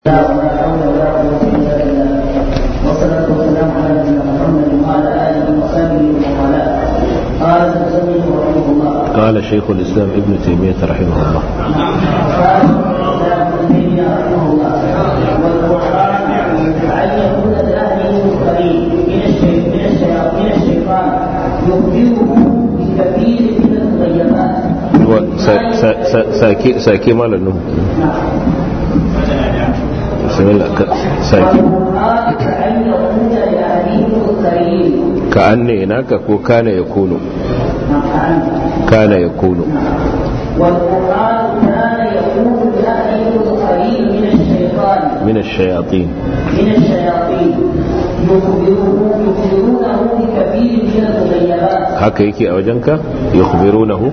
ولا حول ولا قوة إلا بالله والصلاة والسلام على نبينا محمد وعلى آله وصحبه ومن والاه قال المسلم رحمه الله قال شيخ الإسلام ابن تيمية رحمه الله قال الإسلام ابن تيمية رحمه الله والقرآن أن يكون الأهل الكريم من الشيء من الشيطان من الشيطان يخبره بكثير من المغيبات هو سا- سا- سا- ساكي ساكي مال النوم بسم الله ك- ساكي والقرآن أن يكون الأهل الكريم كأني هناك كو كان يكون نعم كان يكون والقرآن كان يقول لأهله القريب من الشيطان من الشياطين من الشياطين يخبره يخبرونه بكثير من المغيبات haka yake a wajenka yukhbirunahu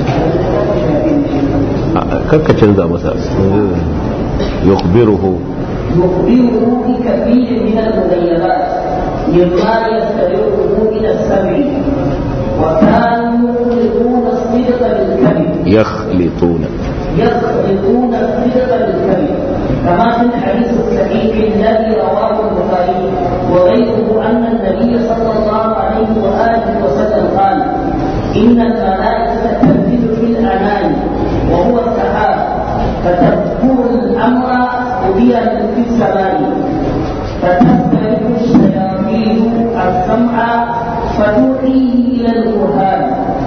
A- kakka canza masa yukhbiruhu يخبره بكثير من المغيبات مما يسترقه من السمع وكانوا يخلطون الصدق بالكذب يخلطون يخلطون الصدق بالكذب كما في الحديث الصحيح الذي رواه البخاري وغيره ان النبي صلى الله عليه واله وسلم قال ان الملائكه تنزل في الانام وهو السحاب فتذكر الامر قضي في السماء فتسترق الشياطين السمع فتوحيه الى الكهان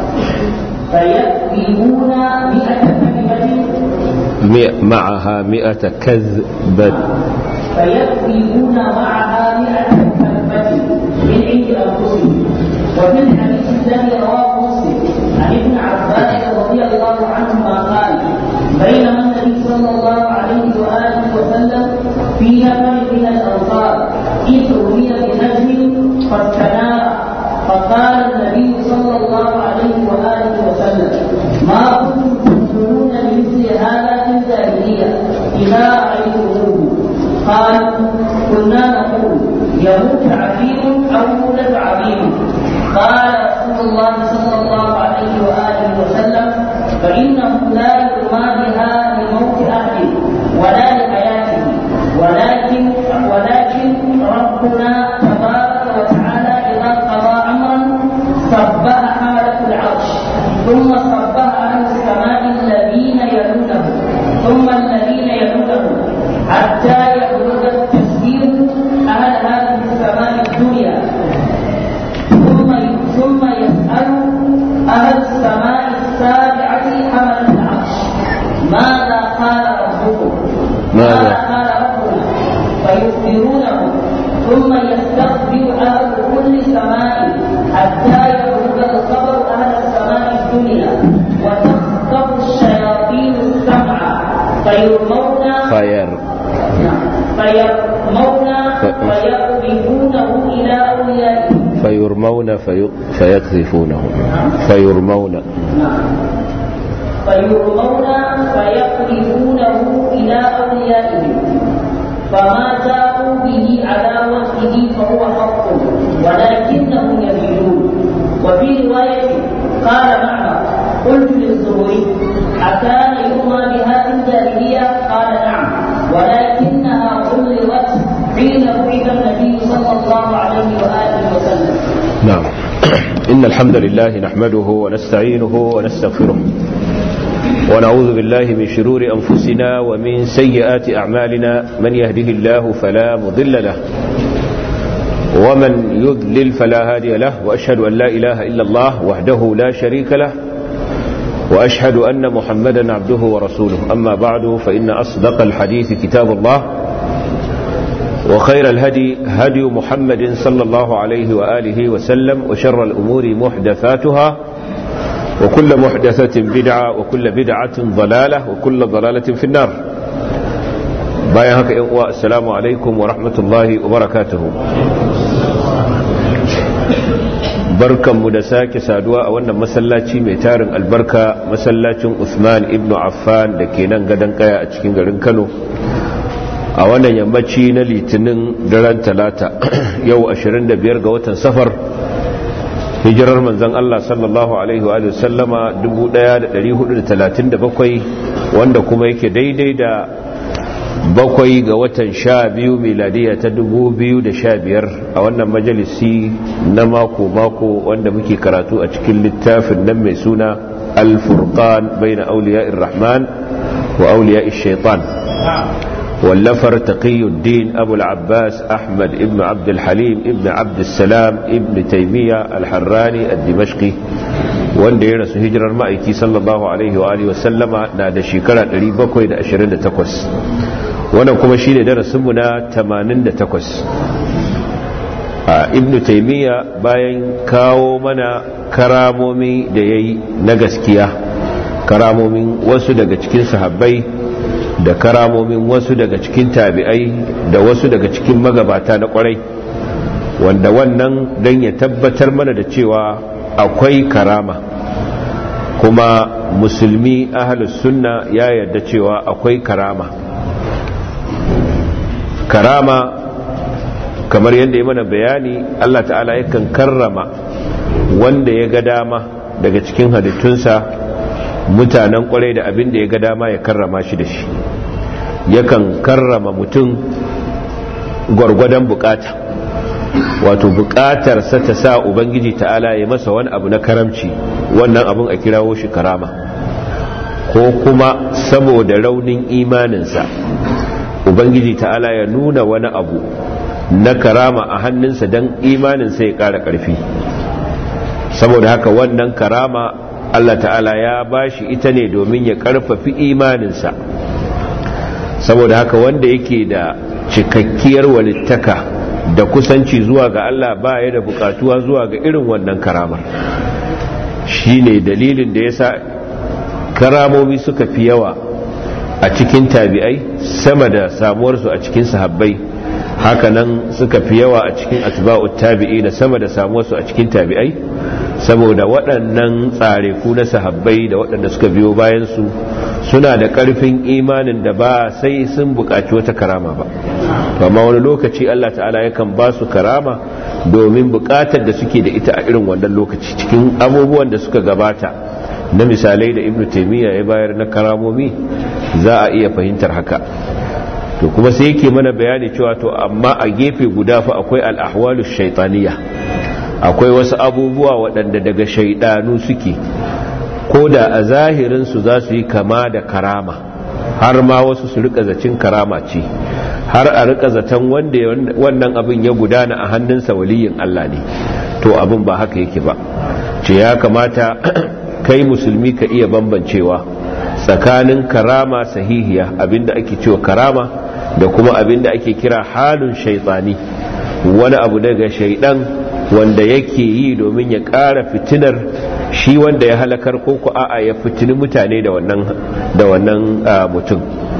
فيكذبون مئة كلمة مئ- معها مئة كذبة فيكذبون معها مئة كلمة من عند أنفسهم وفي الحديث الذي رواه مسلم عن ابن عباس رضي الله عنهما قال بينما النبي صلى الله عليه وآله وسلم في نفر من الأنصار إذ رمي بنجم فاستنار فقال النبي صلى الله عليه وآله وسلم ما كنتم تقولون بمثل هذا في الجاهلية إذا رأيتموه قال كنا نقول يموت عظيم أو يولد عظيم قال رسول الله صلى الله عليه وآله وسلم فإنه لا يرمى بها لموت أحد ولا لحياته ولكن ولكن ربنا تبارك وتعالى إذا قضى أمرا صبح حالة العرش ثم صبح عن السماء الذين يلونه ثم الذين يلونه حتى يبلغ التسبيح أهل هذه السماء الدنيا ثم ثم يسأل أهل السماء السابعة حمل العرش ماذا قال ربكم؟ ماذا؟ قال ربنا فيخبرونه ثم يستقبل أهل كل سماء حتى يبلغ الخبر أهل السماء الدنيا وتخطف الشياطين السمع فيرمون خير فيرمون ف- فيقذفونه إلى أوليائهم فيرمون في فيقذفونه فيرمون فيرمون فيقذفونه إلى أوليائهم فما جاءوا به على وجهه فهو حق ولكنهم يزيدون وفي رواية قال معمر قلت للزهري أكان يرمى بها في الجاهلية قال نعم ولكنها غلظت حين بعث النبي صلى الله عليه وآله وسلم نعم إن الحمد لله نحمده ونستعينه ونستغفره ونعوذ بالله من شرور أنفسنا ومن سيئات أعمالنا من يهده الله فلا مضل له ومن يضلل فلا هادي له وأشهد أن لا إله إلا الله وحده لا شريك له وأشهد أن محمدا عبده ورسوله أما بعد فإن أصدق الحديث كتاب الله وخير الهدي هدي محمد صلى الله عليه وآله وسلم وشر الأمور محدثاتها وكل محدثة بدعة وكل بدعة ضلالة وكل ضلالة في النار بايا هكا إخوة، السلام عليكم ورحمة الله وبركاته barkan mu da sake saduwa a wannan masallaci mai tarin albarka masallacin Usman ibn Affan da ke nan gadon kaya a cikin garin Kano a wannan yammaci na litinin daren talata yau 25 ga watan safar hijirar manzon Allah sallallahu alaihi wa sallama 1437 wanda kuma yake daidai da bakwai ga watan sha biyu miladiya ta dubu biyu da sha biyar a wannan majalisi na mako-mako wanda muke karatu a cikin littafin nan mai suna alfurqan bai na auliya rahman wa auliya shaitan wallafar taqiyuddin abu al-abbas ahmad ibn abd al-halim ibn abd salam ibn taymiya al-harrani al-dimashqi wanda ya rasu hijirar ma'aiki sallallahu alaihi wa alihi wasallama na da shekara 728 wannan kuma shine darasinmu na 88 a ibn taymiya bayan kawo mana karamomi da yayi na gaskiya karamomin wasu daga cikin sahabbai da karamomin wasu daga cikin tabi'ai da wasu daga cikin magabata na kwarai wanda wannan don ya tabbatar mana da cewa akwai karama kuma musulmi ahalus sunna ya yarda cewa akwai karama karama kamar yadda ya mana bayani Allah ta'ala yakan karrama wanda ya ga dama daga cikin halittunsa mutanen kwarai da abin da ya ga dama ya karrama shi da shi yakan karrama mutum gwargwadon bukata wato bukatarsa ta sa ubangiji ta'ala ya masa wani abu na karamci wannan abun a kirawo shi karama ko kuma saboda raunin imaninsa ubangiji ta'ala ya nuna wani abu na karama a hannunsa don imaninsa ya ƙara ƙarfi saboda haka wannan karama Allah ta'ala ya bashi ita ne domin ya ƙarfafi imaninsa saboda haka wanda yake da cikakkiyar walittaka da kusanci zuwa ga Allah ba ya da bukatuwa zuwa ga irin wannan karamar shi ne dalilin da ya sa karamomi suka fi yawa a cikin tabi'ai sama da samuwarsu a cikin sahabbai hakanan suka fi yawa a cikin atba'ut tabi'i da sama da samuwarsu a cikin tabi'ai saboda waɗannan tsareku na sahabbai da waɗanda suka biyo bayansu suna da ƙarfin imanin da ba sai sun buƙaci wata karama ba amma wani lokaci Allah ta'ala yakan ba su karama domin buƙatar da suke da ita a irin wannan lokaci cikin abubuwan da suka gabata na misalai da ibnu taimiyya ya bayar na karamomi za a iya fahimtar haka to kuma sai yake mana bayani cewa to amma a gefe guda fa akwai al-ahwalu shaytaniya akwai wasu abubuwa waɗanda daga shaidanu suke ko da a zahirinsu za su yi kama da karama har ma wasu su rika zacin karama ce har a rika zaton wanda wannan abin ya gudana a hannunsa waliyin Allah ne to abin ba haka yake ba ce ya kamata kai musulmi ka iya bambancewa tsakanin karama sahihiya abinda ake cewa karama da kuma abinda ake kira halin shaitani wani abu daga shaidan wanda yake yi domin ya ƙara fitinar shi wanda ya halakar ko ku a'a ya fitini mutane da wannan da wannan mutum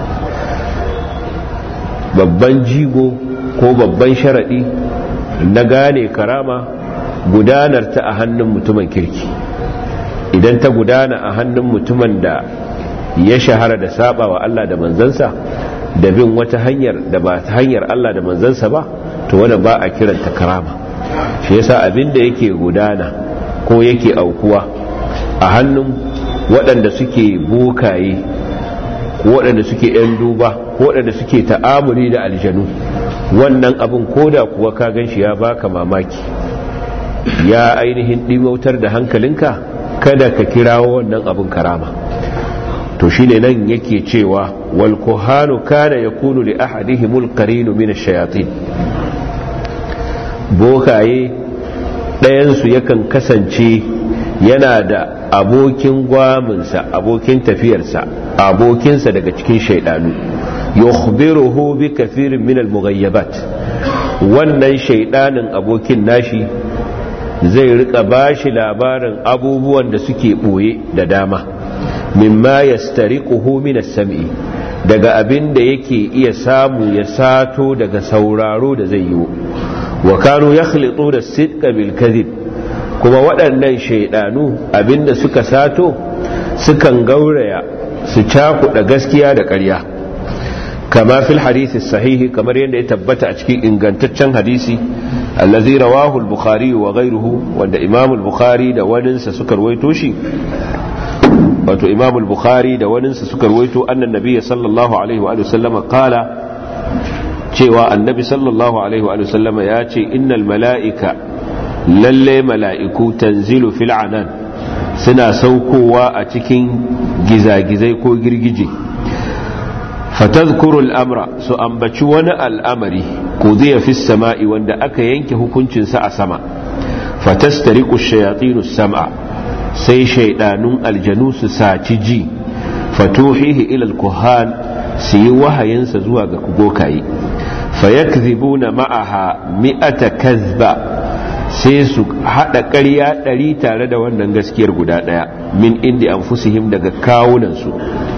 babban jigo ko babban sharaɗi na gane karama gudanar ta a hannun mutumin kirki idan ta gudana a hannun mutumin da ya shahara da saba wa Allah da manzansa da bin wata hanyar da ba ta hanyar Allah da manzansa ba to wanda ba a kiranta karama shi yasa abin da yake gudana ko yake aukuwa a hannun waɗanda suke bokaye ko waɗanda suke 'yan duba ko waɗanda suke ta'amuli da aljanu wannan abin koda kuwa ka gan shi ya baka mamaki ya ainihin ɗimautar da hankalinka kada ka kirawo wannan abin karama to shine nan yake cewa wal kuhanu kana yakunu li ahadihimul qarinu min ash-shayatin bokaye ɗayansu yakan kasance yana da abokin gwaminsa abokin tafiyarsa abokinsa daga cikin shaidanu yukhbiruhu bi kathirin min al-mughayyabat wannan shaidanin abokin nashi zai rika bashi labarin abubuwan da suke boye da dama mimma yastariquhu min as-sam'i daga abin da yake iya samu ya sato daga sauraro da zai yi wa kanu yakhlitu da sidqa bil kadhib kuma waɗannan shaidanu abinda suka sato sukan gauraya su cakuɗa gaskiya da ƙarya kama fil hadisi sahihi kamar yadda ya tabbata a cikin ingantaccen hadisi allazi rawahu al-bukhari wa ghayruhu wanda imam al-bukhari da waninsa suka rawaito shi wato imam al-bukhari da waninsa suka ruwaito annan nabiyyi sallallahu alaihi wa sallama qala cewa annabi sallallahu alaihi wa sallama ya ce innal mala'ika lalle mala'iku tanzilu fil anan suna saukowa a cikin gizagizai ko girgije fatazkuru al'amra su ambaci wani al'amari ko zai fi sama'i wanda aka yanke hukuncinsa a sama fatastariku shayatinu sam'a sai shaidanun aljanu su saci ji fatuhihi ilal kuhan su yi wahayinsa zuwa ga gokaye fayakzibuna ma'aha mi'ata kazba sai su haɗa ƙarya ɗari tare da wannan gaskiyar guda ɗaya min indi anfusihim daga kawunansu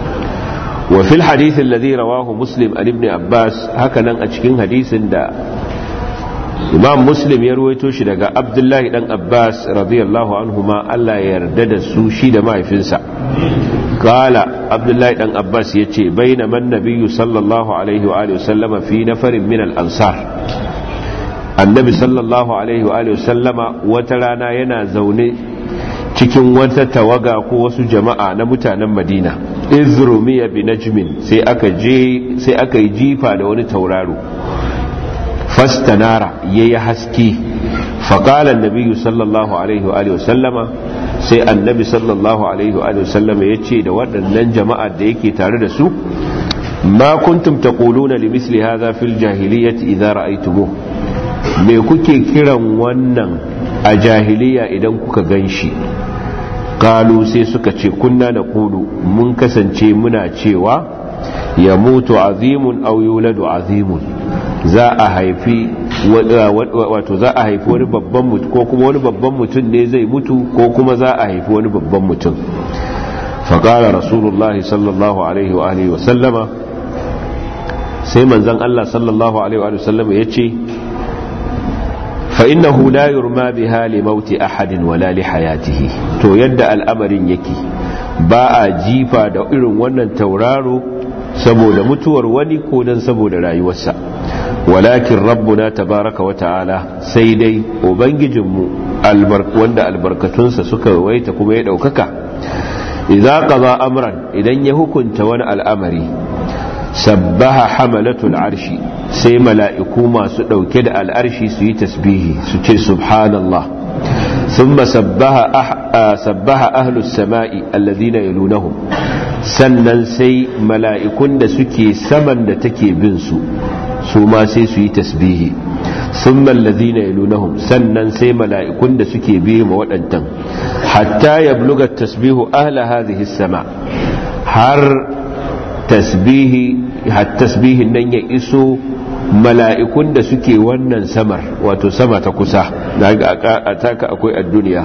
wa fil hadithin ladhi rawahu muslim an ibn abbas haka nan a cikin hadisin da imam muslim ya ruwaito shi daga abdullahi dan abbas radiyallahu anhuma Allah ya yarda da su shi da mahaifinsa kala abdullahi dan abbas ya ce baina man nabiyyu sallallahu alaihi wa alihi sallama fi nafarin min al ansar annabi sallallahu alaihi wa sallama wata rana yana zaune cikin wata tawaga ko wasu jama'a na mutanen madina izrumiya bi najmin sai aka je sai aka yi jifa da wani tauraro fastanara yayi haske faqala annabi sallallahu alaihi wa sallama sai annabi sallallahu alaihi wa sallama yace da waɗannan jama'a da yake tare da su ma kuntum taquluna limithli hadha fil jahiliyyati idza ra'aytumuhu me kuke kiran wannan a jahiliya idan kuka gan shi kalu sai suka ce kunna na kudu mun kasance muna cewa ya mutu azimun au yuladu azimun za a haifi wato za a haifi wani babban mutum ko kuma wani babban mutum ne zai mutu ko kuma za a haifi wani babban mutum faƙara rasulullahi sallallahu alaihi wa alihi wa sallama sai manzan Allah sallallahu alaihi wa sallama ya ce فإنه لا يرمى بها لموت أحد ولا لحياته to yadda al'amarin yake ba a jifa da irin wannan tauraro saboda mutuwar wani ko dan saboda rayuwarsa walakin rabbuna tabaraka wa ta'ala sai dai ubangijinmu wanda albarkatunsa suka waita kuma ya daukaka idza qada amran idan ya hukunta wani al'amari sabbaha hamalatul arshi sai mala'iku masu ɗauke da al'arshi su yi tasbihi su ce subhanallah sun sabbaha ahlus sama'i alladina yalunahum sannan sai mala'ikun da suke saman da take bin su su ma sai su yi tasbihi sun mallazina yalunahum sannan sai mala'ikun da suke biye ma waɗantan hatta ya bluga tasbihu ahla hadhihi sama har tasbihi har tasbihin nan ya iso mala'ikun da suke wannan samar wato sama ta kusa daga a taka akwai a duniya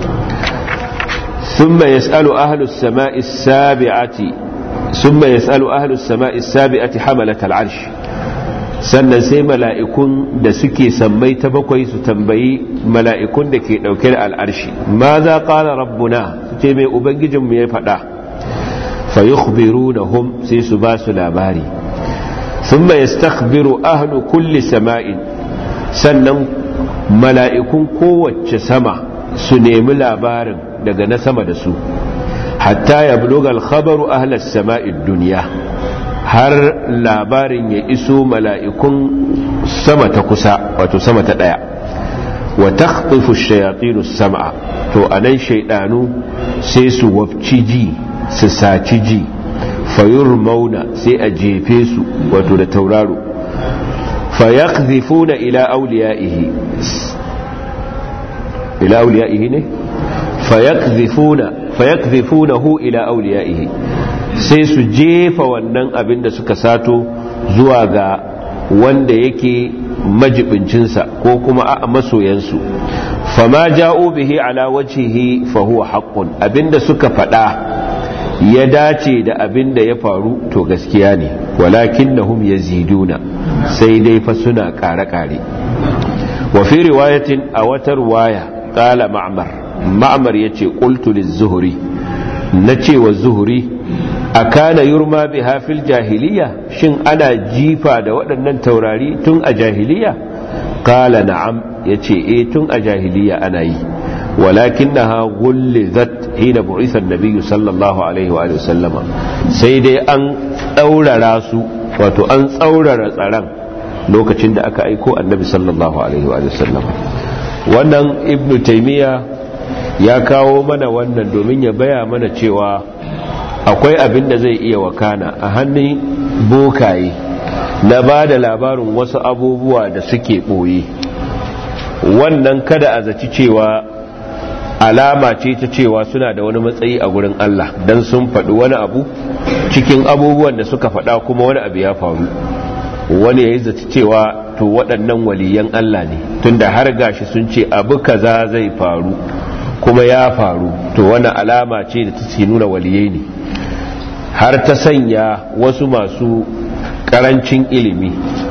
ثم يسأل أهل السماء السابعة ثم يسأل أهل السماء السابعة حملة العرش sannan sai mala'ikun da suke sammai ta bakwai su tambayi mala'ikun da ke ɗauke da al'arshi ma za ƙala rabbuna su ce mai ubangijinmu ya faɗa fa yi hum sai su ba su labari sun mai stakbiru ahlu kulli sama'in sannan mala'ikun kowace sama su nemi labarin daga na sama da su hatta ya blogal khabaru ahlas sama'id duniya har labarin ya iso mala'ikun sama ta kusa wato sama ta ɗaya wa takhtifu shayatinu sam'a to anan shaidanu sai su wafci ji su saci ji fayur mauna sai a jefe su wato da tauraro fayakzifuna ila auliya'ihi ila auliya'ihi ne fayakzifuna fayakzifunahu ila auliya'ihi sai su jefa wannan abin da suka sato zuwa ga wanda yake majibincinsa ko kuma a masoyansu fama ja'u bihi ala wajhihi fa huwa haqqun abinda suka faɗa ya dace da abinda ya faru to gaskiya ne walakinnahum yaziduna sai dai fa suna kare-kare wa fi riwayatin a wata riwaya qala ma'mar ma'mar yace qultu liz-zuhri nace wa zuhri akana yurma biha fil jahiliya shin ana jifa da waɗannan taurari tun a jahiliya kala na'am yace eh tun a jahiliya ana yi ولكنها غلظت حين بعث النبي صلى الله عليه وآله وسلم سيدي أن أولى راسو wato an tsaurara tsaron lokacin da aka aiko annabi sallallahu alaihi wa sallam wannan ibn taymiya ya kawo mana wannan domin ya baya mana cewa akwai abin da zai iya wakana a hannun bokaye na ba da labarin wasu abubuwa da suke ɓoye wannan kada a zaci cewa alama ce ta cewa suna da wani matsayi a gurin Allah don sun faɗi wani abu cikin abubuwan da suka faɗa kuma wani abu ya faru wani ya yi zaci cewa to waɗannan waliyan Allah ne tunda har gashi sun ce abu kaza zai faru kuma ya faru to wani alama ce da ta nuna waliyai ne har ta sanya wasu masu ƙarancin ilimi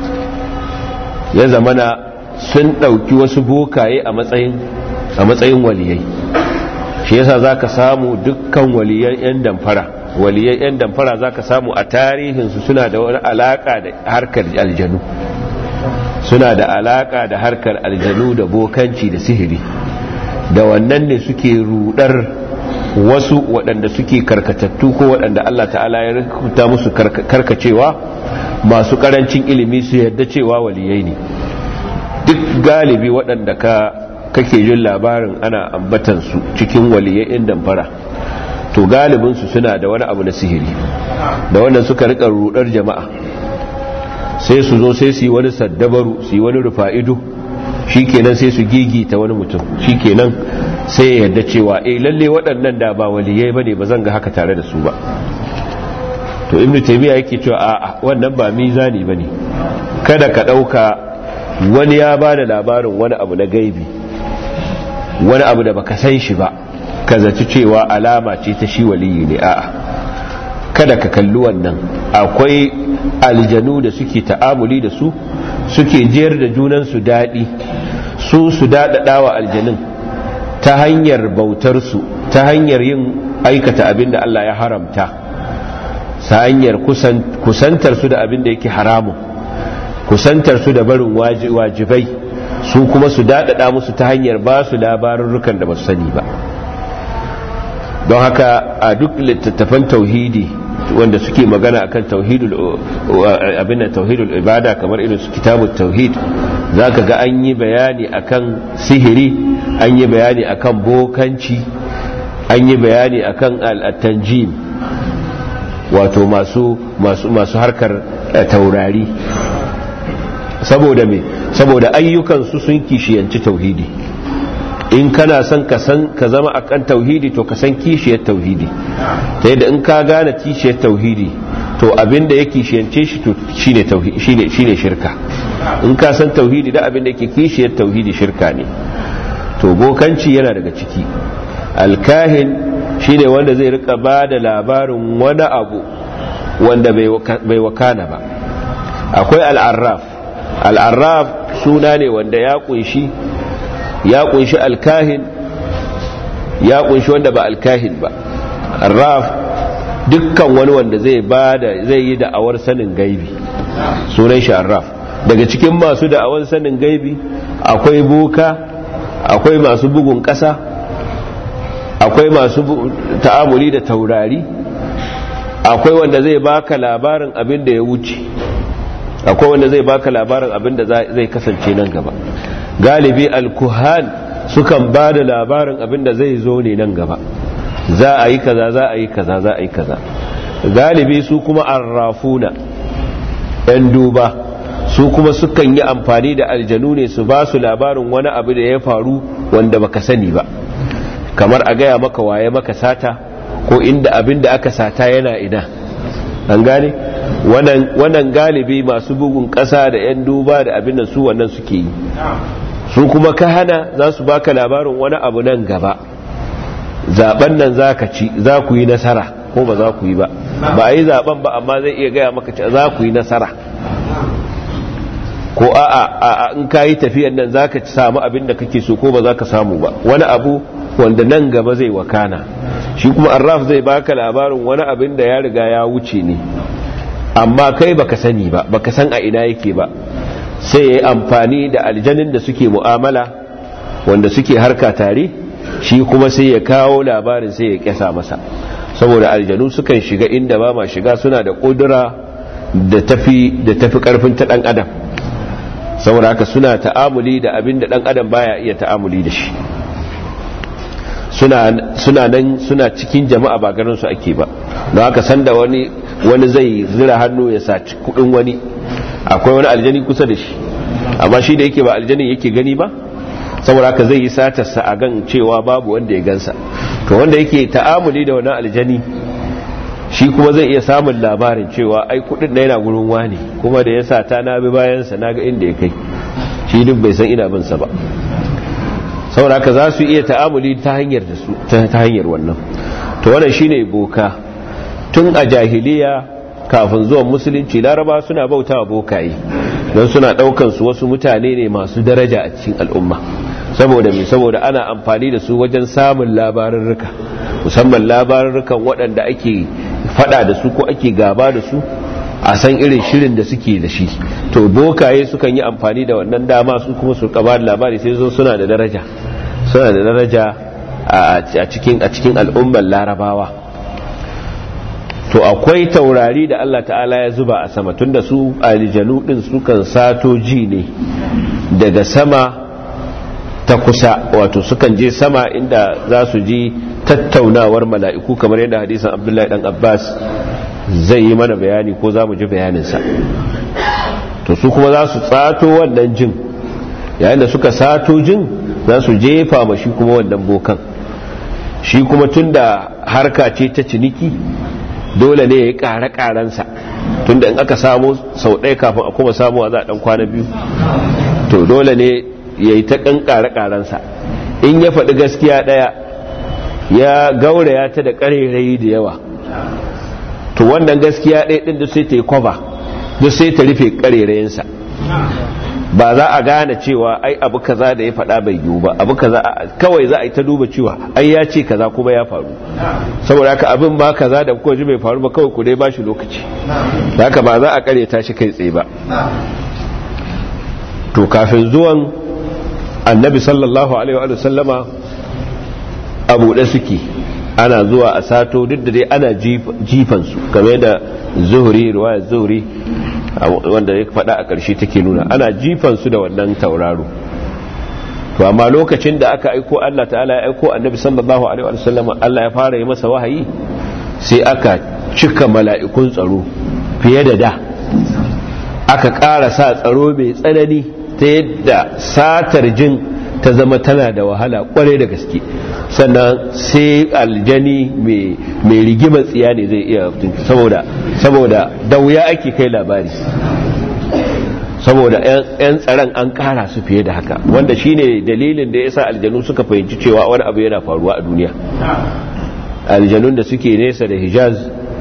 ya zamana sun ɗauki wasu bokaye a matsayin a matsayin waliyai shi yasa zaka samu dukkan waliyan yan damfara waliyan yan damfara zaka samu a tarihinsu suna da wani alaka da harkar aljanu suna da alaka da harkar aljanu da bokanci da sihiri da wannan ne suke rudar wasu waɗanda suke karkatattu ko waɗanda Allah ta'ala ya rubuta musu karkacewa masu ƙarancin ilimi su yadda cewa waliyai ne duk galibi waɗanda ka kake jin labarin ana ambatansu cikin waliyai in damfara to galibinsu suna da wani abu na sihiri da wannan suka rika rudar jama'a sai su zo sai su yi wani saddabaru su yi wani rufa'ido shikenan sai su gigita wani mutum shikenan sai ya yarda cewa eh lalle waɗannan da ba waliyai bane ba zan ga haka tare da su ba to ibnu taymiya yake cewa a'a wannan ba mizani bane kada ka dauka wani ya ba da labarin wani abu na gaibi wani abu da baka san shi ba ka zaci cewa alama ce ta shi waliyi ne a'a kada ka kalli wannan akwai aljanu da suke ta'amuli da su suke jiyar da junansu daɗi su su daɗaɗa wa aljanun ta hanyar bautarsu ta hanyar yin aikata abin da Allah ya haramta ta hanyar kusantar su da abin da yake haramun kusantar su da barin wajibai su kuma su daɗaɗa musu ta hanyar ba su labarurrukan da ba su sani ba don haka a duk littattafan tauhidi wanda suke magana akan tauhidul abin da tauhidul ibada kamar irin su kitabut tauhid zaka ga an yi bayani akan sihiri an yi bayani akan bokanci an yi bayani akan al-tanjim wato masu masu masu harkar taurari saboda me saboda ayyukansu sun kishiyanci tauhidi in kana son ka san ka zama akan tauhidi to ka san kishiyar tauhidi ta yadda in ka gane kishiyar tauhidi to abinda ya kishiyance shi to shine tauhidi shine shine shirka in ka san tauhidi da abinda yake kishiyar tauhidi shirka ne to bokanci yana daga ciki alkahin shine wanda zai rika ba da labarin wani abu wanda bai wakana ba akwai al'arraf al'arraf suna ne wanda ya kunshi ya kunshi alkahin ya kunshi wanda ba alkahin ba arraf dukkan wani wanda zai bada zai yi da'awar sanin gaibi sunan shi arraf daga cikin masu da'awar sanin gaibi akwai boka akwai masu bugun ƙasa akwai masu ta'amuli da taurari akwai wanda zai baka labarin abin da ya wuce akwai wanda zai baka labarin abin da zai kasance nan gaba galibi alkuhan sukan ba da labarin abin da zai zo ne nan gaba za a yi kaza za a yi kaza za a yi kaza galibi su kuma arrafuna yan duba su kuma sukan yi amfani da aljanu ne su ba su labarin wani abu da ya faru wanda baka sani ba kamar a gaya maka waye maka sata ko inda abin da aka sata yana ina an gane wannan galibi masu bugun ƙasa da 'yan duba da abin da su wannan suke yi su kuma ka hana za su baka labarin wani abu nan gaba zaben nan za ka ci za ku yi nasara ko ba za ku yi ba ba a yi zaben ba amma zai iya gaya maka za ku yi nasara ko a in ka yi tafiyan nan za ka samu abin da kake so ko ba za ka samu ba wani abu wanda nan gaba zai wakana shi kuma arraf zai baka labarin wani abin da ya riga ya wuce ne amma kai baka sani ba baka san a ina yake ba sai ya yi amfani da aljanin da suke mu'amala wanda suke harka tare shi kuma sai ya kawo labarin sai ya kyasa masa saboda aljanu sukan shiga inda ba ma shiga suna da kudura da tafi da tafi karfin ta dan adam saboda haka suna ta'amuli da abin da dan adam baya iya ta'amuli da shi suna suna nan suna cikin jama'a ba garin su ake ba don haka sanda wani wani zai zira hannu ya saci kudin wani akwai wani aljani kusa da shi amma shi da yake ba aljanin yake gani ba saboda haka zai yi satarsa a gan cewa babu wanda ya gansa to wanda yake ta'amuli da wani aljani shi kuma zai iya samun labarin cewa ai kudin na yana gurin wani kuma da ya sata na bi bayansa na ga inda ya kai shi duk bai san ina binsa ba saboda haka za su iya ta'amuli ta hanyar da su ta hanyar wannan to wannan shine boka tun a jahiliya kafin zuwan musulunci laraba suna bautawa bokaye don suna daukan su wasu mutane ne masu daraja a cikin al'umma saboda me saboda ana amfani da su wajen samun labarurruka musamman labarurrukan waɗanda ake fada da su ko ake gaba da su a san irin shirin da suke da shi to bokaye sukan yi amfani da wannan dama su kuma su kaba da labari sai zo suna da daraja suna da daraja a cikin a cikin al'ummar larabawa to akwai taurari da Allah ta'ala ya zuba a sama tunda su aljanu din sukan sato ji ne daga sama ta kusa wato sukan je sama inda za su ji tattaunawar mala'iku kamar yadda hadisan abdullahi dan abbas zai yi mana bayani ko za mu ji bayaninsa to su kuma za su tsato wannan jin yayin da suka sato jin za su jefa ma shi kuma wannan bokan shi kuma tun da harka ce ta ciniki dole ne ya yi ƙare-ƙarensa tun da in aka samu sau ɗaya kafin a kuma samuwa za a ɗan kwana biyu to dole ne ya yi ta ƙan ƙare-ƙarensa in ya faɗi gaskiya ɗaya ya gauraya ta da ƙarerayi da yawa to wannan gaskiya ɗaya ɗin da sai ta yi kwaba duk sai ta rufe ƙarerayinsa ba za a gane cewa ai abu kaza da ya faɗa bai yiwu ba abu kaza kawai za a yi ta duba cewa ai ya ce kaza kuma ya faru saboda haka abin ba kaza da kuka ji bai faru ba kawai ku dai ba shi lokaci da haka ba za a ƙareta shi kai tsaye ba to kafin zuwan annabi sallallahu alaihi wa sallama abu da suke ana zuwa a sato duk da dai ana jifansu game da zuhuri ruwayar zuhuri wanda ya faɗa a ƙarshe take nuna ana jifansu da wannan tauraro to amma lokacin da aka aiko Allah ta'ala ya aiko annabi sallallahu alaihi wa sallam Allah ya fara yi masa wahayi sai aka cika mala'ikun tsaro fiye da da aka ƙara sa tsaro mai tsanani ta yadda satar jin ta zama tana da wahala kwarai da gaske sannan sai aljani mai rigimar tsiya ne zai iya saboda saboda da wuya ake kai labari saboda 'yan tsaron an kara su fiye da haka wanda shine dalilin da ya sa aljanu suka fahimci cewa wani abu yana faruwa a duniya aljanun da suke nesa da hijaz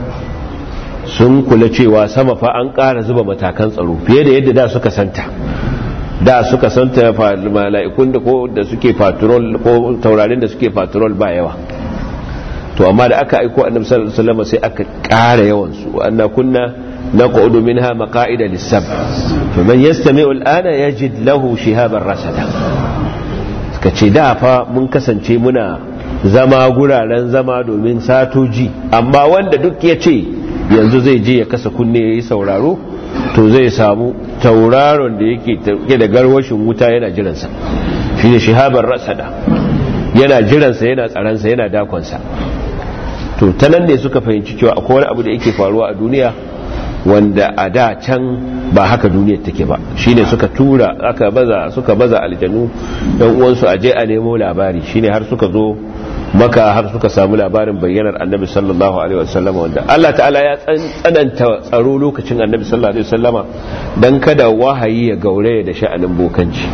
sun kula cewa sama fa an kara zuba matakan tsaro fiye da yadda da suka santa da suka santa mala'ikun da ko da suke patrol ko taurarin da suke patrol ba yawa to amma da aka aiko annabi sallallahu alaihi wasallam sai aka ƙara yawan su anna kunna naq'udu minha maqa'ida lis-sab faman yastami'u al-ana yajid lahu shihaban rasada suka ce da fa mun kasance muna zama guraren zama domin satoji amma wanda duk ya ce yanzu zai je ya kasa kunne yayi sauraro to zai samu tauraron da yake da garwashin wuta yana jiransa shi ne shihabar rasada yana jiransa yana tsaransa yana dakonsa to ta nan ne suka fahimci cewa akwai wani abu da yake faruwa a duniya wanda a da can ba haka duniyar take ba shine suka tura aka baza suka baza aljanu dan uwansu aje a nemo labari shine har suka zo maka har suka samu labarin bayyanar annabi sallallahu alaihi wasallama wanda Allah ta'ala ya tsananta tsaro lokacin annabi sallallahu alaihi wasallama dan kada wahayi ya gauraya da sha'anin bokanci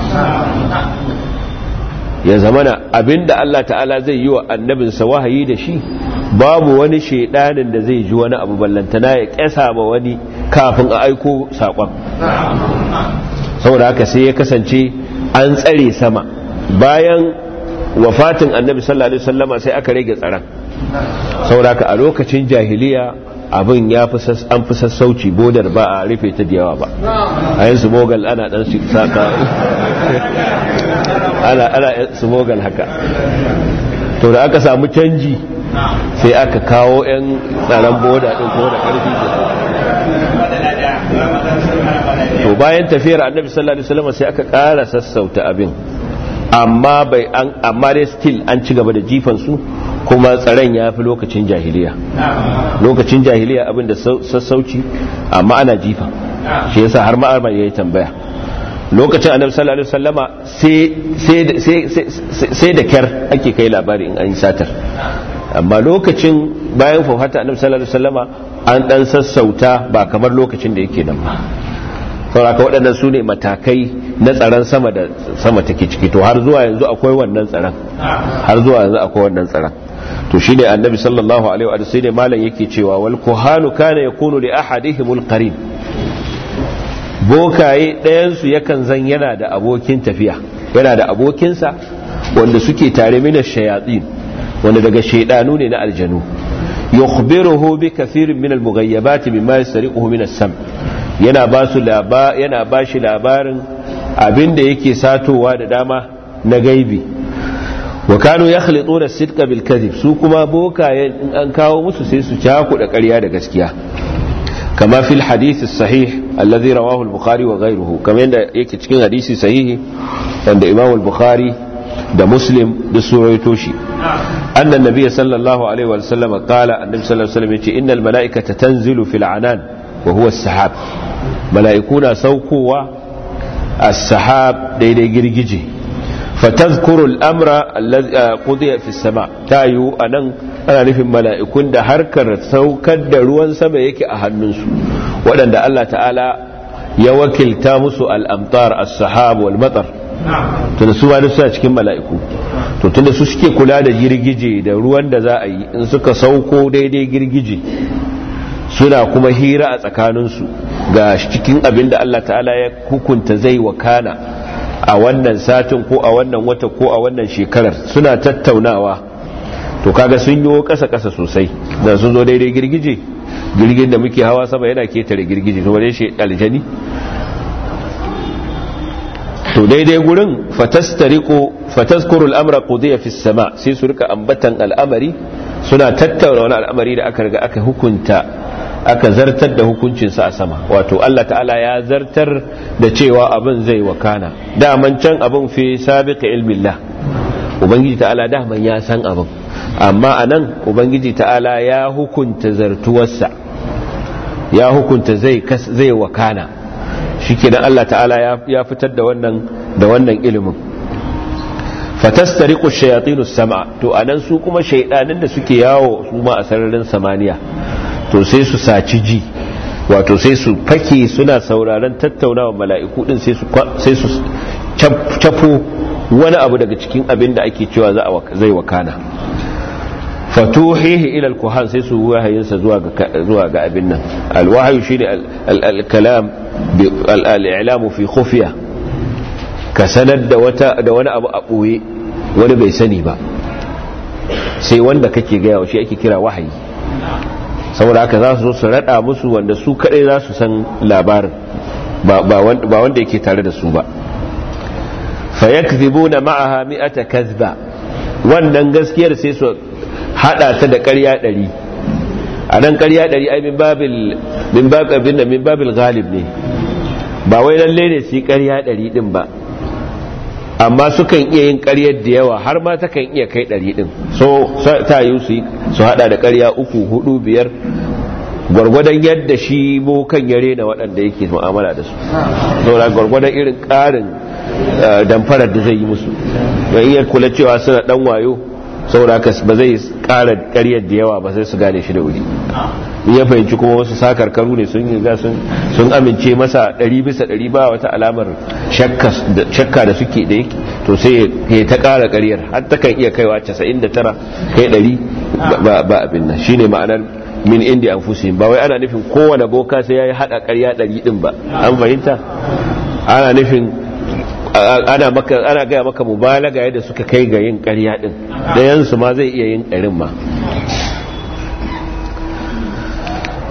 ya zamana abinda Allah ta'ala zai yi wa annabinsa wahayi da shi babu wani shaidanin da zai ji wani abu ballantana ya kyasa ma wani kafin a aiko sakon saboda haka sai ya kasance an tsare sama bayan wafatin annabi sallallahu alaihi wasallama sai aka rage tsaron saboda haka a lokacin jahiliya abin ya fi an fi sassauci bodar ba a rufe ta da yawa ba a yin smogal ana dan saka ana ana smogal haka to da aka samu canji sai aka kawo 'yan tsaron boda din ko da karfi to bayan tafiyar annabi sallallahu alaihi wasallam sai aka ƙara sassauta abin amma bai an amma dai still an ci gaba da jifan su kuma tsaron ya fi lokacin jahiliya lokacin jahiliya abin da sassauci amma ana jifa shi yasa har ma'armar ya yi tambaya lokacin annabi sallallahu alaihi wasallama sai da kyar ake kai labari in an yi satar amma lokacin bayan fafata annabi sallallahu alaihi wasallama an dan sassauta ba kamar lokacin da yake nan ba sauraka waɗannan su ne matakai na tsaron sama da sama take ciki to har zuwa yanzu akwai wannan tsaron har zuwa yanzu akwai wannan tsaron to shine annabi sallallahu alaihi wa sallam malam yake cewa wal kuhanu kana yakunu li ahadihimul qarin bokaye ɗayan su yakan zan yana da abokin tafiya yana da abokinsa wanda suke tare mina shayatin wanda daga shaidanu ne na aljanu yukhbiruhu bi kathirin min al-mughayyabat mimma yastariquhu min as-sam yana ba su yana ba shi labarin abinda yake satowa da dama na gaibi wa kanu yakhlituna as-sidqa bil kadhib su kuma bokayen in an kawo musu sai su cakuɗa ƙarya da gaskiya kama fil hadith as-sahih alladhi rawahu al-bukhari wa ghayruhu kamar yadda yake cikin hadisi sahihi wanda imam al-bukhari da muslim da suraito shi anna nabiyyi sallallahu alaihi wa sallam qala annabi sallallahu alaihi wa sallam yace innal mala'ikata tanzilu fil anan wa huwa as-sahab mala'ikuna saukowa as-sahab daidai girgije fatazkuru al-amra alladhi qudiya fi as-sama tayu anan ana nufin mala'ikun da harkar saukar da ruwan sama yake a hannunsu waɗanda Allah ta'ala ya wakilta musu al-amtar as-sahab wal matar tunda su wani suna cikin mala'iku to tunda su suke kula da girgije da ruwan da za a yi in suka sauko daidai girgije suna kuma hira a tsakaninsu ga cikin abin da Allah ta'ala ya hukunta zai wakana a wannan satin ko a wannan wata ko a wannan shekarar suna tattaunawa to kaga sun yi kasa kasa sosai da sun zo daidai girgije girgin da muke hawa sama yana ketare girgije to wane shi aljani to daidai gurin fatastariqu fatazkuru al-amra qudiya fi sama sai su rika ambatan al'amari suna tattauna wani al'amari da aka riga aka hukunta aka zartar da hukuncinsa a sama wato Allah ta'ala ya zartar da cewa abin zai wakana daman can abin fi sabiqa ilmillah ubangiji ta'ala daman ya san abin amma anan ubangiji ta'ala ya hukunta zartuwarsa ya hukunta zai zai wakana shikenan Allah ta'ala ya fitar da wannan da wannan ilimin fatastariqu shayatinu sam'a to anan su kuma shaydanin da suke yawo su ma a sararin samaniya to sai su saci ji wato sai su fake suna sauraron tattaunawa mala'iku din sai su cafo wani abu daga cikin abin da ake cewa zai wakana fatuhihi ila al-kuhan sai su wahayinsa zuwa ga zuwa ga abin nan al-wahyu shine al-kalam al-i'lamu fi khufiya ka sanar da wata da wani abu a boye wani bai sani ba sai wanda kake gaya wa shi ake kira wahayi saboda haka za su zo su rada musu wanda su kadai za su san labarin ba wanda yake tare da su ba fayakzibuna ma'aha mi'ata kazba wannan gaskiyar sai su hada ta da ƙarya ɗari a nan ƙarya ɗari ai min babil min babil da min babil galib ne ba wai lalle ne su yi ƙarya ɗari ɗin ba amma sukan iya yin ƙaryar da yawa har ma takan iya kai ɗari ɗin so ta yi su su hada da ƙarya uku hudu biyar gwargwadon yadda shi bokan ya rena waɗanda yake mu'amala da su saboda gwargwadon irin ƙarin damfarar da zai yi musu don iya kula cewa suna ɗan wayo saboda haka ba zai ƙara ƙaryar da yawa ba sai su gane shi da wuri in ya fahimci kuma wasu sakarkaru ne sun yi sun amince masa ɗari bisa ɗari ba wata alamar shakka da suke da yake to sai ya ta ƙara ƙaryar har ta kan iya kaiwa 99 kai ɗari ba abin nan shine ma'anar min indi an fusi ba wai ana nufin kowane boka sai ya yi haɗa ƙarya ɗari ɗin ba an fahimta ana nufin ana maka ana gaya maka mubalaga yadda suka kai ga yin ƙarya ɗin da yansu ma zai iya yin ɗarin ma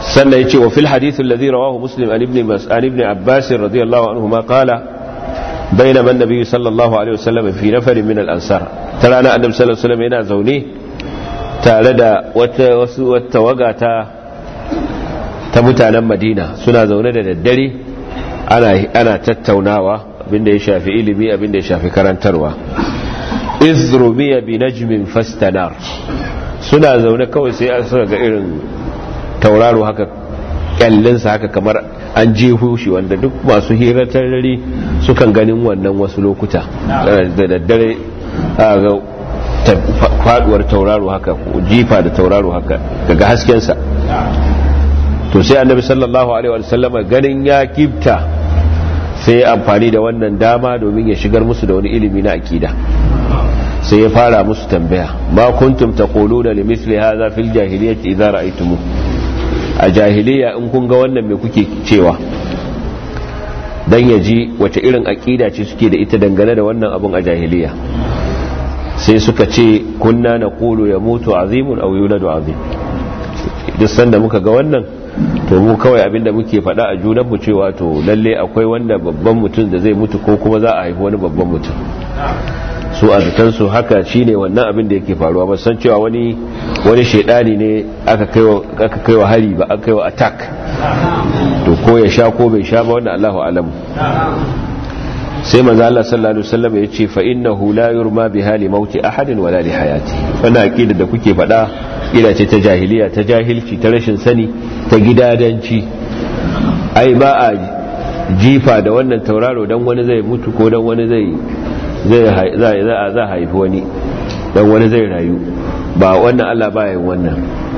sannan yace wa fil hadith alladhi rawahu muslim an ibn mas'an ibn abbas radiyallahu anhu ma qala بينما النبي صلى الله عليه وسلم في نفر من الأنصار ترى أنا النبي صلى الله عليه وسلم هنا زوني تاردا وتوقع ta mutanen madina suna zaune da daddare ana tattaunawa abinda ya shafi ilimi abinda ya shafi karantarwa izrumiya bi najmin fastanar suna zaune kawai sai an suka ga irin tauraro haka kyallinsa haka kamar an jehu shi wanda duk masu hirar tarari sukan ganin wannan wasu lokuta da daddare ga faduwar tauraro haka jifa da tauraro haka daga haskensa to sai annabi sallallahu alaihi wasallam ganin ya kibta sai ya amfani da wannan dama domin ya shigar musu da wani ilimi na akida sai ya fara musu tambaya ma kuntum taquluna limithli hadha fil jahiliyyati idza ra'aytumu a jahiliya in kun ga wannan me kuke cewa dan ya ji wace irin akida ce suke da ita dangane da wannan abun a jahiliya sai suka ce kunna naqulu yamutu azimun aw yuladu azim duk sanda muka ga wannan to mu kawai abinda muke faɗa a junanmu cewa to lalle akwai wanda babban mutum da zai mutu ko kuma za a haifi wani babban mutum su a su haka shine wannan abin da yake faruwa ba san cewa wani wani shedani ne aka kaiwa aka kaiwa hari ba aka kaiwa attack to ko ya sha ko bai sha ba wannan Allahu alamu sai manzo Allah sallallahu alaihi wasallam ya ce fa innahu la yurma bi hali mauti ahadin wala li hayati wannan aqida da kuke faɗa ila ce ta jahiliya ta jahilci ta rashin sani ta gidadanci ai ba a jifa da wannan tauraro dan wani zai mutu ko dan wani zai zai za haifi wani dan wani zai rayu ba wannan Allah ba yin wannan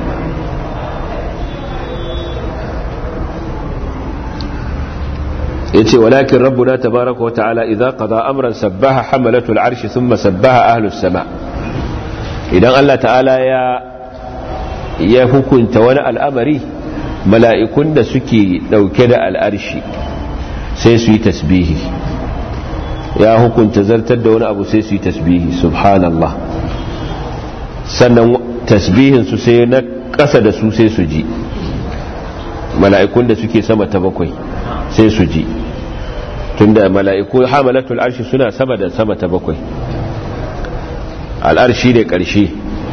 yace walakin rabbuna tabaaraka wata'ala idza qada amran sabbaha hamalatul arshi thumma sabbaha ahlus sama idan Allah ta'ala ya ya hukunta wani al'amari mala'ikun da suke dauke da al'arshi sai su yi tasbihi ya hukunta zartar da wani abu sai su yi tasbihi subhanallah sannan tasbihin su sai na ƙasa da su sai su ji mala'ikun da suke sama ta bakwai sai su ji tunda mala'iku hamalatul arshi suna sama da sama ta bakwai al'arshi da ƙarshe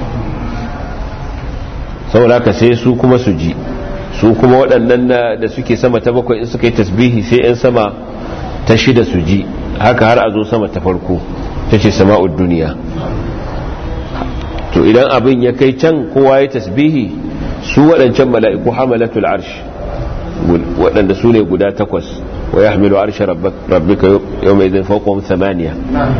saboda sai su kuma su ji su kuma waɗannan da suke sama ta bakwai in suka yi tasbihi sai 'yan sama ta shida su ji haka har a zo sama ta farko ta ce sama'ud duniya to idan abin ya kai can kowa ya tasbihi su waɗancan mala'iku hamalatul arshi waɗanda su ne guda takwas wa ya hamilu arshe rabbika yau mai zai faƙon samaniya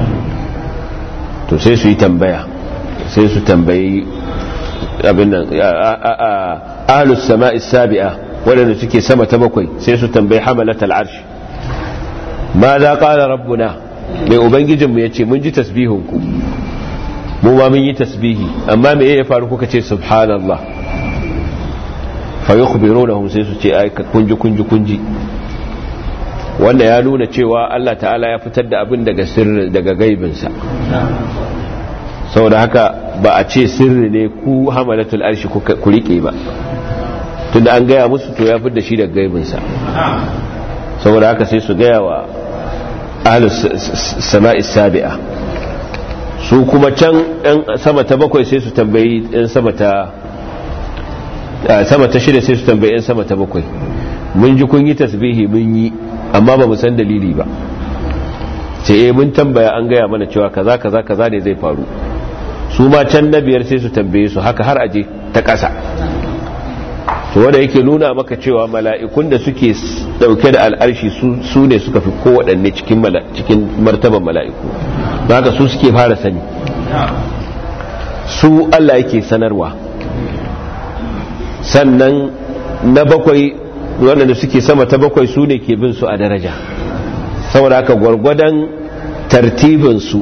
to sai su yi tambaya sai su tambayi abin nan ahalus sama'is sabi'a waɗanda suke sama ta bakwai sai su tambayi hamalatul arshi ma za ƙara rabbuna mai ubangijinmu ya ce mun ji tasbihinku mu ma mun yi tasbihi amma me ya faru kuka ce subhanallah fa yukhbirunahum sai su ce ai kunji kunji kunji wanda ya nuna cewa Allah ta'ala ya fitar da abin daga sirri daga gaibinsa saboda haka ba a ce sirri ne ku hamalatul arshi ku rike ba tunda an gaya musu to ya fitar da shi daga gaibinsa saboda haka sai su gaya wa ahlus sama'i sabi'a su kuma can yan sama ta bakwai sai su tambayi yan sama ta sama ta shida sai su tambayi yan sama ta bakwai mun ji kun yi tasbihi mun yi amma ba mu san dalili ba ce eh mun tambaya an gaya mana cewa kaza kaza kaza ne zai faru su ma can na biyar sai su tambaye su haka har aje ta ƙasa to wanda yake nuna maka cewa mala'ikun da suke dauke da al'arshi su ne suka fi kowaɗanne cikin cikin martaban mala'iku haka su suke fara sani su Allah yake sanarwa sannan na bakwai waɗanda suke sama ta bakwai su ne ke bin su a daraja saboda haka gwargwadon tartibinsu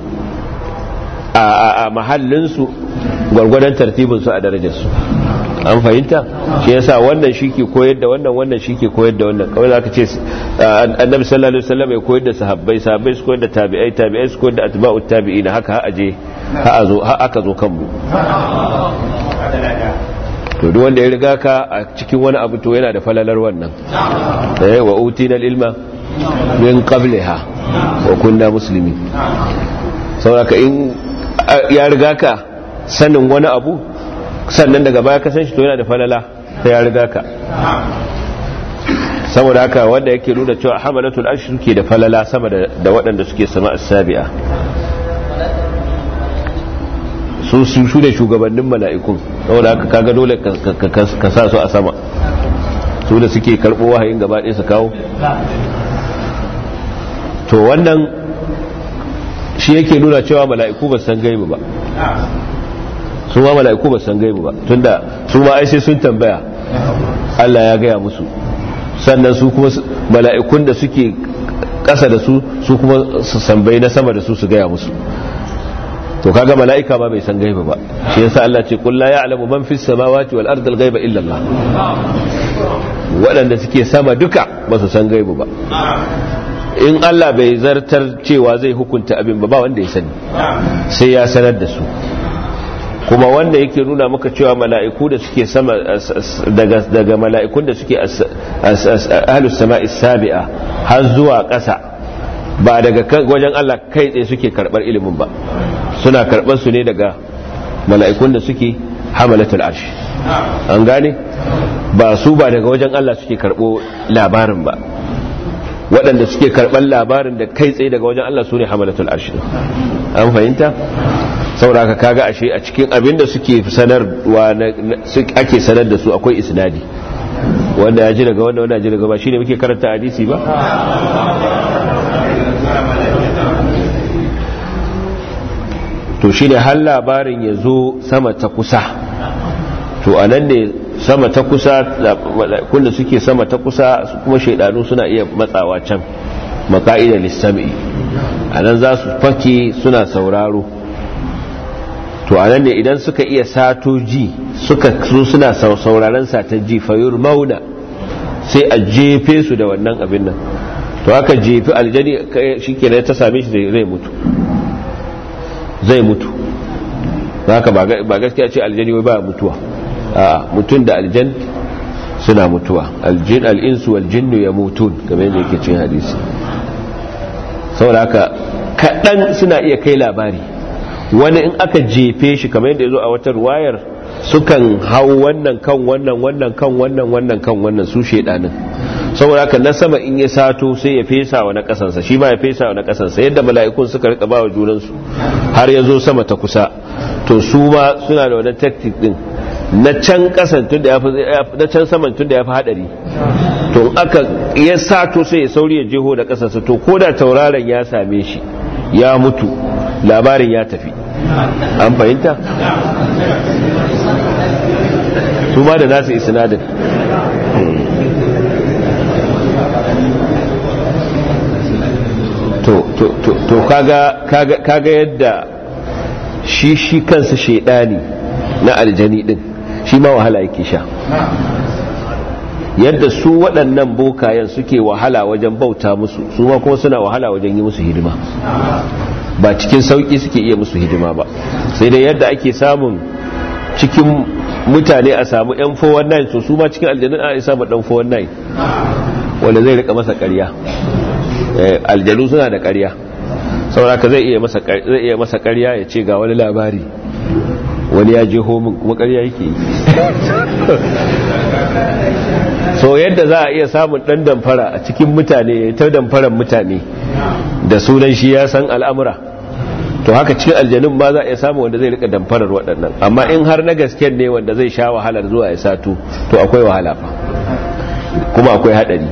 a mahallinsu gwargwadon tartibinsu a darajarsu an fahimta shi yasa wannan shi ke koyar da wannan wannan shi ke koyar da wannan kawai za ka ce annabi sallallahu alaihi wasallam ya koyar da sahabbai sahabbai su koyar da tabi'ai tabi'ai su koyar da atba'ut tabi'ina haka ha aje ha azo ha aka zo kanmu to duk wanda ya riga ka a cikin wani abu to yana da falalar wannan eh wa utina ilma min qabliha wa kunna muslimin saboda in ya riga ka sanin wani abu sannan daga baya ka san shi to yana da falala sai ya riga ka saboda haka wanda yake nuna cewa hamalatul arsh suke da falala sama da waɗanda suke sama as-sabi'a su su ne shugabannin mala'ikun saboda haka kaga dole ka sa su a sama su da suke karɓo wahayin gaba ɗaya su kawo to wannan shi yake nuna cewa mala'iku ba san gaibu ba su ma mala'iku ba san gaibu ba tunda su ma ai sai sun tambaya Allah ya gaya musu sannan su kuma mala'ikun da suke ƙasa da su su kuma su sambai na sama da su su gaya musu to kaga mala'ika ma bai san gaiba ba shi yasa Allah ce qul la ya'lamu man fis samawati wal ardi al ghaiba illa Allah waɗanda suke sama duka ba su san gaiba ba in Allah bai zartar cewa zai hukunta abin ba ba wanda ya sani sai ya sanar da su kuma wanda yake nuna maka cewa mala'iku da suke sama daga daga mala'ikun da suke ahlus sama'is sabi'a har zuwa ƙasa ba daga wajen Allah kai tsaye suke karɓar ilimin ba suna karɓar su ne daga mala'ikun da suke hamalatul arshi an gane ba su ba daga wajen Allah suke karɓo labarin ba waɗanda suke karɓar labarin da kai tsaye daga wajen Allah su ne hamalatul arshi an fahimta sauraka kaga ashe a cikin abin da suke sanarwa ake sanar da su akwai isnadi wanda ya ji daga wanda wanda ya ji daga ba shine muke karanta hadisi ba to shi ne har labarin ya zo sama ta kusa to a nan ne sama ta kusa kunda suke sama ta kusa kuma shaidanu suna iya matsawa can maka'idar lissami a nan za su fake suna sauraro to a nan ne idan suka iya sato ji suka so suna sauraron satar ji fayur mauna sai a jefe su da wannan abin nan to haka jefi aljani shi ke ta same shi zai mutu zai mutu haka ba gaskiya ce aljani wai ba mutuwa a mutum da aljan suna mutuwa aljin al'insu waljinnu ya mutun game da yake cin hadisi saboda haka kaɗan suna iya kai labari wani in aka jefe shi kamar yadda ya zo a wata ruwayar sukan hau wannan kan wannan wannan kan wannan wannan kan wannan su shedanin saboda haka na sama in ya sato sai ya fesa wa na kasansa shi ma ya fesa wa na kasansa yadda mala'ikun suka rika ba wa junansu har ya zo sama ta kusa to su ma suna da wani tactic din na can kasan tun da yafi na can saman tun da yafi hadari to aka ya sato sai ya sauri ya jeho da kasansa to ko da tauraron ya same shi ya mutu labarin ya tafi an fahimta su ma da nasu isnadin to kaga yadda shi shi kansa shaidani na aljani din shi ma wahala yake sha yadda su waɗannan bokayen suke wahala wajen bauta musu su ma kuma suna wahala wajen yi musu hidima ba cikin sauƙi suke iya musu hidima ba sai dai yadda ake samun cikin mutane a samu yan 419 so su ma cikin aljanun a samu dan 419 wanda zai rika masa ƙarya aljanu suna da ƙarya sauraka zai iya masa zai iya masa ƙarya ya ce ga wani labari wani ya je homin kuma ƙarya yake yi so yadda za a iya samun ɗan damfara a cikin mutane ta damfaran mutane da sunan shi ya san al'amura to haka cikin aljanun ba za a iya samun wanda zai rika damfarar waɗannan amma in har na gasken ne wanda zai sha wahalar zuwa ya sato to akwai wahala fa kuma akwai haɗari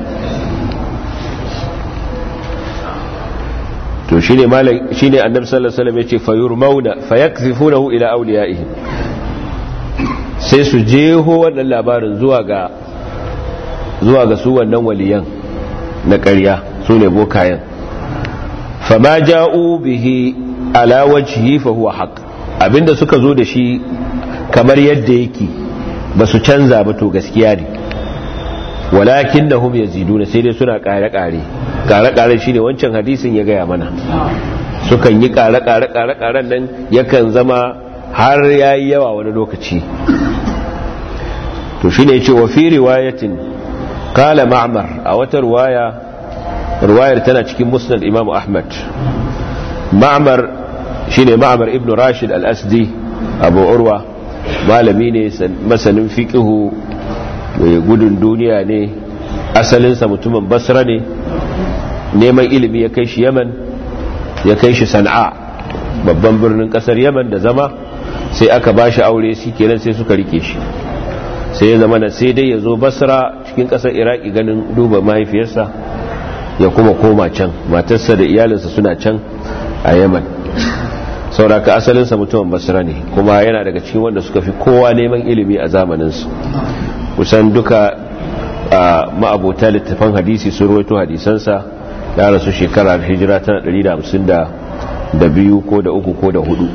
to shine malam shine annabi sallallahu alaihi wasallam yace fayurmauna fayakzifunahu ila awliyaihim sai su jeho wannan labarin zuwa ga zuwa ga su wannan waliyan na ƙarya su ne bokayen fama ja'u bihi ala wajhi fa huwa haqq abinda suka zo da shi kamar yadda yake ba su canza ba to gaskiya ne walakin da hum yaziduna sai dai suna kare-kare kare-kare shine wancan hadisin ya gaya mana sukan yi kare-kare kare-karen nan yakan zama har yayi yawa wani lokaci to shine yace wa fi riwayatin qala ma'mar a wata riwaya riwayar tana cikin musnad imam ahmad ma'mar shine ma'mar ibn rashid al-asdi abu urwa malami ne masanin fiqihu mai gudun duniya ne asalinsa mutumin basra ne neman ilimi ya kai shi yaman ya kai shi sana'a babban birnin kasar yaman da zama sai aka ba shi aure shi kenan sai suka rike shi sai ya zama na sai dai ya zo basra cikin kasar iraki ganin duba mahaifiyarsa ya kuma koma can matarsa da iyalinsa suna can a yaman sauraka asalinsa mutumin basra ne kuma yana daga cikin wanda suka fi kowa neman ilimi a zamaninsu kusan duka a ma'abota littafan hadisi sun ruwaito hadisansa ya rasu shekarar hijira tana 152 ko da uku ko da hudu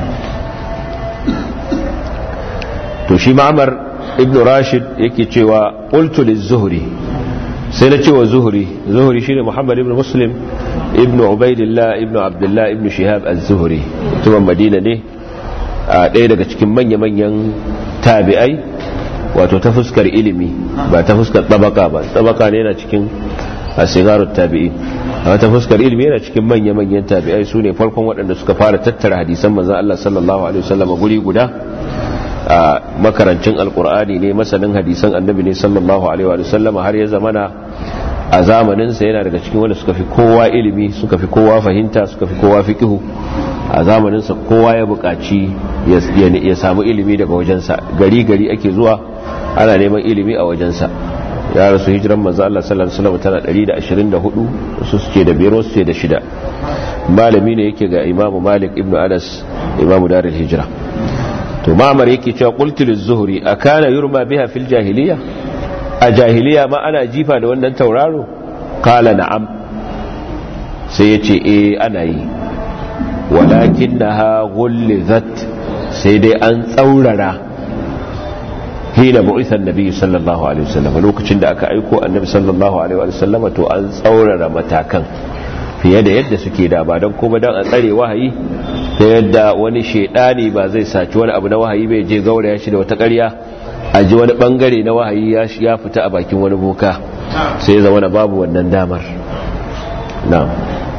to shi ma'amar ibn rashid yake cewa qultu liz-zuhri sai na cewa zuhri zuhri shine muhammad ibn muslim ibn ubaidillah ibn abdullah ibn shihab az-zuhri mutumin madina ne a ɗaya daga cikin manya-manyan tabi'ai wato ta fuskar ilimi ba ta fuskar tabaka ba tabaka ne yana cikin asigarut tabi'i a ta fuskar ilimi yana cikin manya-manyan tabi'ai su ne farkon waɗanda suka fara tattara hadisan manzan Allah sallallahu alaihi wasallam guri guda a makarancin alkur'ani ne masanin hadisan annabi ne sallallahu alaihi wasallam har ya zamana a zamaninsa yana daga cikin wanda suka fi kowa ilimi suka fi kowa fahimta suka fi kowa fiqihu a zamaninsa kowa ya buƙaci ya samu ilimi daga wajensa gari gari ake zuwa ana neman ilimi a wajensa ya rasu hijiran manzo Allah sallallahu alaihi wasallam tana 124 su suke da biyar wasu ce da shida malami ne yake ga Imam Malik ibn Anas Imam Darul Hijra to Ma'mar yake cewa qultu liz-Zuhri akana yurma biha fil jahiliya a jahiliya ma ana jifa da wannan tauraro qala na'am sai yace eh ana yi walakinnaha ghullizat sai dai an tsaurara hina bu'ithan nabi sallallahu alaihi wasallam lokacin da aka aiko annabi sallallahu alaihi wasallam to an tsaurara matakan fiye da yadda suke da ba don kuma don a tsare wahayi ta yadda wani shaidani ba zai saci wani abu na wahayi bai je gauraya shi da wata ƙarya a ji wani bangare na wahayi ya fita a bakin wani boka sai ya zama na babu wannan damar na'am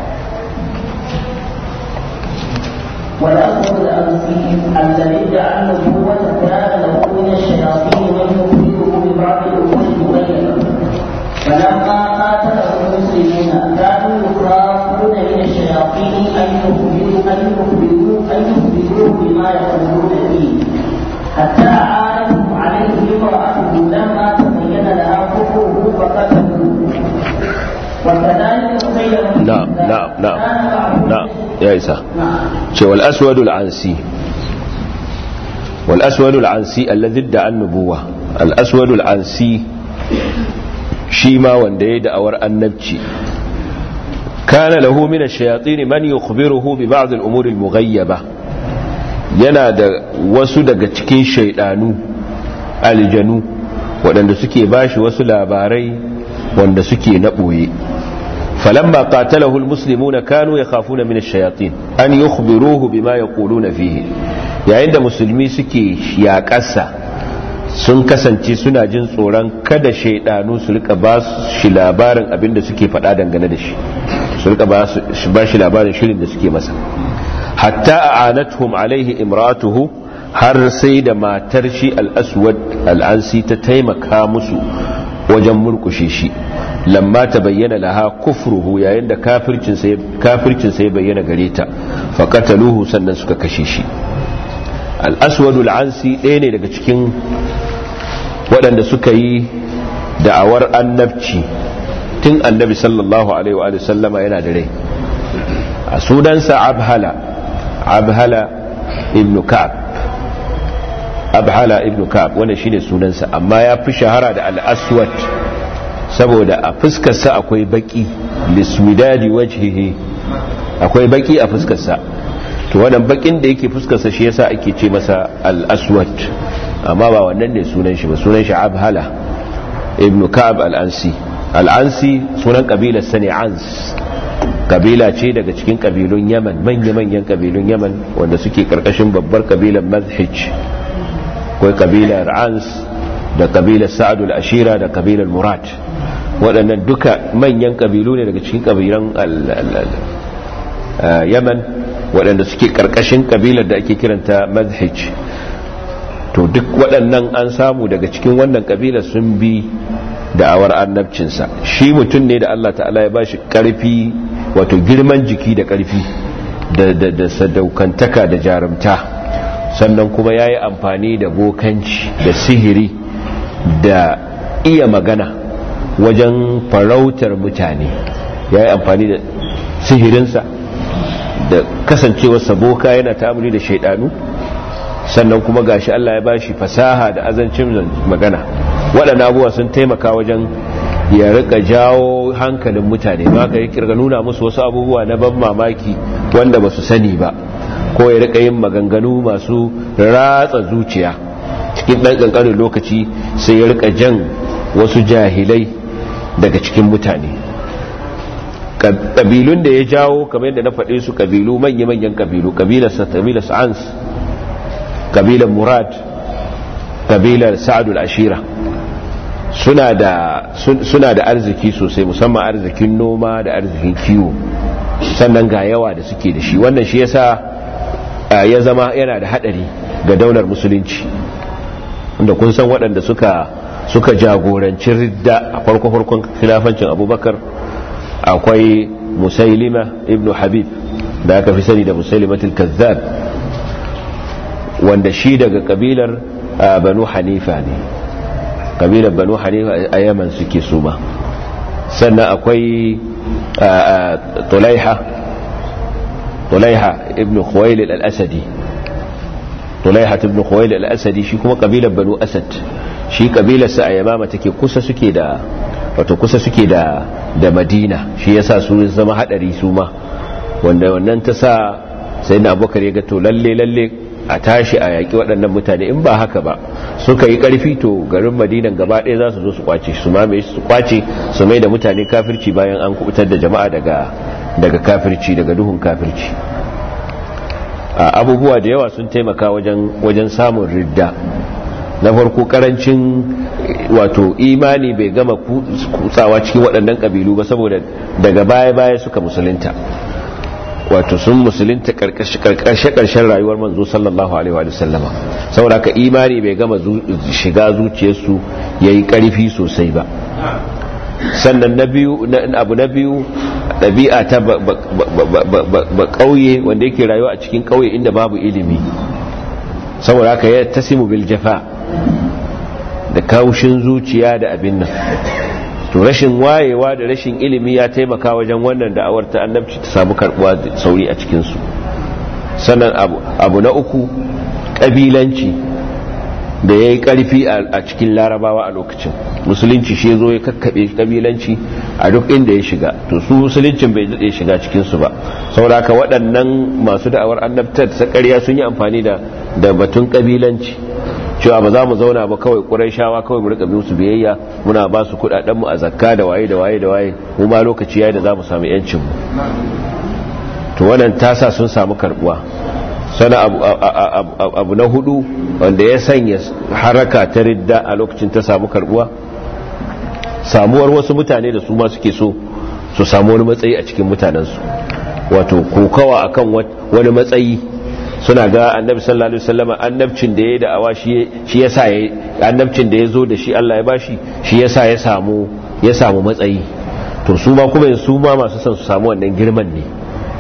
والأمر الأمسي الذي ادعى النبوة كان له من الشياطين من يخبره ببعض الأمور المغيبة فلما قاتله المسلمون كانوا يخافون من الشياطين أن يخبروا أن يخبروا أن يخبروه بما يقولون فيه حتى عانتهم عليه امرأته لما تبين لها كفره فقتلوه وكذلك مسيلمة نعم نعم نعم نعم يا إسا wal aswadul ansi wal aswadul ansi alladhi da'a an-nubuwa al aswadul ansi shi ma wanda ya da'awar annabci kana lahu min ash-shayatin man yukhbiruhu bi ba'd al-umur al-mughayyaba yana da wasu daga cikin shaydanu aljanu waɗanda suke bashi wasu labarai wanda suke na ɓoye فلما قاتله المسلمون كانوا يخافون من الشياطين أن يخبروه بما يقولون فيه yayin da musulmi suke yaƙasa sun kasance suna jin tsoron kada shaidanu su rika ba shi labarin abin da suke faɗa dangane da shi su rika ba shi labarin shirin da suke masa hatta a anathum alaihi imratuhu har sai da matar shi al-aswad al-ansi ta taimaka musu wajen murkushe shi lamma ta bayyana laha kufruhu yayin da kafircin sai bayyana gare ta faƙataluhu sannan suka kashe shi al'aswadu al'ansi ɗaya ne daga cikin waɗanda suka yi da'awar annabci tun annabi sallallahu alaihi wa sallama yana da rai a sunansa abhala abhala ibn ka'ab abhala ibn ka'ab wannan shine sunansa amma ya fi shahara da al-aswad saboda a fuskarsa akwai baki lismidadi wajhihi akwai baki a fuskarsa to wannan bakin da yake fuskarsa shi yasa ake ce masa al-aswad amma ba wannan ne sunan shi ba sunan shi abhala ibn ka'ab al-ansi al-ansi sunan kabilar sani ans kabila ce daga cikin kabilun yaman manya-manyan kabilun yaman wanda suke karkashin babbar kabilar mazhij akwai kabilar ans da kabilar sa'adul ashira da kabilar murad waɗannan duka manyan kabilu ne daga cikin kabilan yaman waɗanda suke ƙarƙashin kabilar da ake kiranta mazhij to duk waɗannan an samu daga cikin wannan kabilar sun bi da'awar annabcinsa shi mutum ne da Allah ta'ala ya bashi ƙarfi wato girman jiki da ƙarfi da sadaukantaka da jarumta sannan kuma ya yi amfani da bokanci da sihiri da iya magana wajen farautar mutane ya yi amfani da sihirinsa da kasancewarsa boka yana ta'amuli da shaidanu sannan kuma gashi Allah ya bashi fasaha da azancin magana waɗanda abubuwa sun taimaka wajen ya rika jawo hankalin mutane ba ka yi kirga nuna musu wasu abubuwa na ban mamaki wanda ba su sani ba ko ya rika yin maganganu masu ratsa zuciya cikin ɗan ƙanƙanin lokaci sai ya rika jan wasu jahilai daga cikin mutane ƙabilun da ya jawo kamar yadda na faɗe su ƙabilu manya-manyan ƙabilu ƙabilar sa'ans ƙabilar murad ƙabilar sa'adul ashira suna da arziki sosai musamman arzikin noma da arzikin kiwo sannan ga yawa da suke da shi wannan shi yasa ya zama yana da hadari ga daular musulunci wanda kun san waɗanda suka suka jagoranci ridda a farko-farkon khilafancin abubakar akwai musailima ibnu habib da aka fi sani da musailimatul kazzab wanda shi daga kabilar banu hanifa ne kabilar banu hanifa a yaman suke suma sannan akwai tulaiha tulaiha ibn khuwailid al-asadi tulaiha ibn khuwailid al-asadi shi kuma kabilar banu asad shi kabilar sa a yamama take kusa suke da wato kusa suke da da madina shi yasa su zama hadari su ma wanda wannan ta sa sai na abubakar ya ga to lalle lalle a tashi a yaƙi waɗannan mutane in ba haka ba suka yi ƙarfi to garin madinan gaba ɗaya za su zo su kwace su mamaye su kwace su mai da mutane kafirci bayan an kubutar da jama'a daga daga kafirci daga duhun kafirci abubuwa da yawa sun taimaka wajen wajen samun ridda na farko karancin wato imani bai gama kutsawa cikin waɗannan ƙabilu ba saboda daga baya-baya suka musulunta wato sun musulunta karshe-karshen rayuwar manzo sallallahu alaihi wa sallama saboda ka imani bai gama shiga zuciyarsu ya yi ƙarfi sosai ba sannan na biyu abu na biyu ɗabi'a ta ba ƙauye wanda yake rayuwa a cikin ƙauye inda babu ilimi saboda haka ya tasimu bil jafa da kaushin zuciya da abin nan to rashin wayewa da rashin ilimi ya taimaka wajen wannan da'awar ta annabci ta samu karbuwa da sauri a cikinsu sannan abu na uku ƙabilanci da ya yi ƙarfi a cikin larabawa a lokacin musulunci shi zo ya kakkaɓe ƙabilanci a duk inda ya shiga to su musuluncin bai daɗe shiga cikinsu ba sauraka waɗannan masu da'awar annabtar ta ƙarya sun yi amfani da batun ƙabilanci cewa ba za mu zauna ba kawai ƙurai shawa kawai mu rika musu biyayya muna ba su kuɗaɗenmu a zakka da waye da waye da waye mu ma lokaci yayi da za mu samu yancin mu to wannan tasa sun samu karbuwa sana abu, abu na hudu wanda ya sanya haraka ta ridda a lokacin ta samu karbuwa samuwar wasu mutane da su ma suke so su samu wani matsayi a cikin mutanensu wato kokawa akan wani matsayi suna ga annabi sallallahu alaihi wasallam annabcin da yayi da awa shi shi yasa yayi annabcin da yazo da shi Allah ya bashi shi yasa ya samu ya samu matsayi to su ma kuma su ma masu son su samu wannan girman ne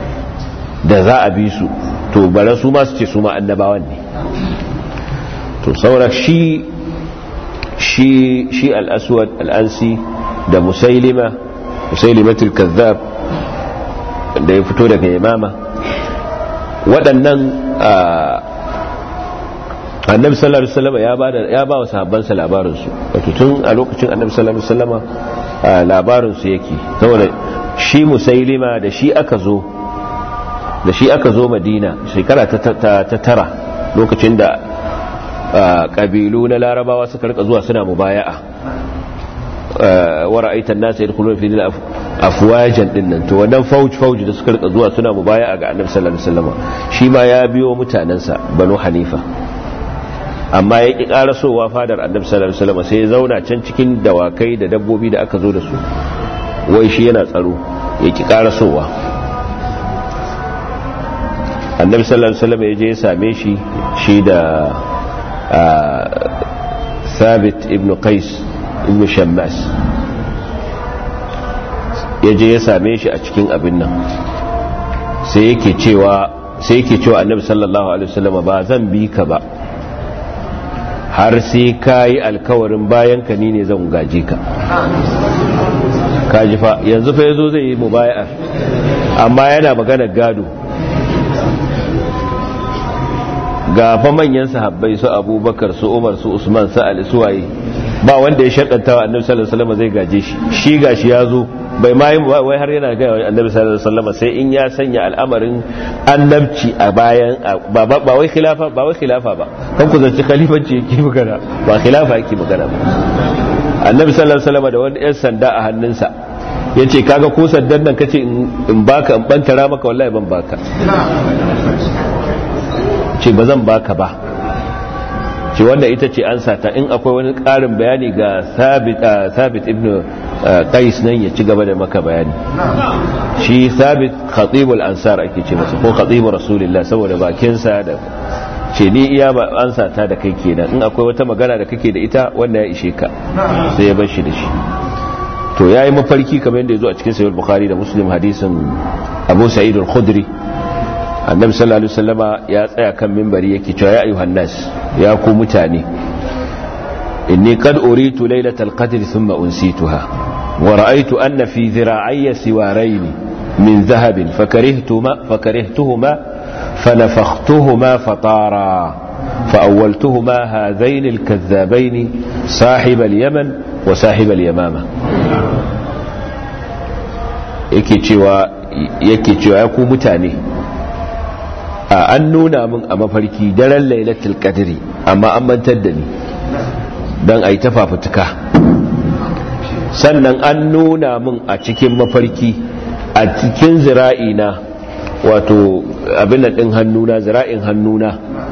da za a bi su to bare su ma su ce su ma annabawan ne to saura shi shi shi al-aswad al-ansi da musailima musailimatul kazzab da ya fito daga yamama waɗannan annabi sallallahu alaihi wasallam ya ba ya ba wa sahabbansa labarin su wato tun a lokacin annabi sallallahu alaihi wasallam labarin su yake saboda shi musailima da shi aka zo da shi aka zo madina shekara ta tara lokacin da kabilu na larabawa suka rika zuwa suna mubaya'a wa ra'aita an-nas yadkhuluna fi dinil afwajan dinnan to wannan fauj fauj da suka rika zuwa suna mubaya'a ga annabi sallallahu alaihi wasallam shi ma ya biyo mutanansa banu hanifa amma ya ƙi ƙarasowa fadar annabi sallallahu alaihi wasallam sai ya zauna can cikin dawakai da dabbobi da aka zo da su wai shi yana tsaro ya ƙi ƙarasowa annabi sallallahu alaihi wasallam ya je ya same shi shi da ثابت ابن قيس ابن شماس ya je ya same shi a cikin abin nan sai yake cewa sai yake cewa annabi sallallahu alaihi wasallam ba zan bi ka ba har sai ka yi alkawarin bayan ka ni ne zan gaje ka kaji fa yanzu fa yazo zai yi mubaya'ar amma yana magana gado ga fa manyan sahabbai su abubakar su umar su usman su ali su waye ba wanda ya shakanta wa annabi sallallahu alaihi wasallam zai gaje shi shi gashi ya zo bai ma yi wai har yana ga annabi sallallahu alaihi wasallam sai in ya sanya al'amarin annabci a bayan ba ba wai khilafa ba wai khilafa ba kan ku zanci khalifanci yake magana ba khilafa yake magana ba annabi sallallahu alaihi wasallam da wani yan sanda a hannunsa yace kaga ko sandan nan kace in baka in bantara maka wallahi ban baka ce ba zan baka ba ce wanda ita ce an sata in akwai wani ƙarin bayani ga sabit ibn qais nan ya ci gaba da maka bayani shi sabit khatibul ansar ake ce masa ko khatibul rasulillah saboda bakinsa da ce ni iya ba an sata da kai kenan in akwai wata magana da kake da ita wanda ya ishe ka sai ya bar shi da shi to yayi mafarki kamar yadda ya zo a cikin sahih bukhari da muslim hadisin abu sa'id al-khudri annabi sallallahu alaihi wasallama ya tsaya kan minbari yake cewa ya ayyuhan nas ya ku mutane inni qad uritu laylatal qadr thumma unsituha wa ra'aytu anna fi dhira'ayya siwarayn min dhahabin fakarihtuma fakarihtuhuma فنفختهما فطارا فأولتهما هذين الكذابين صاحب اليمن وصاحب اليمامة yake cewa yake cewa ya ku mutane a an nuna min a mafarki daren lailatul qadri amma an mantar da ni dan ai ta fafutuka sannan an nuna min a cikin mafarki a cikin zira'ina wato abin da din hannuna zira'in hannuna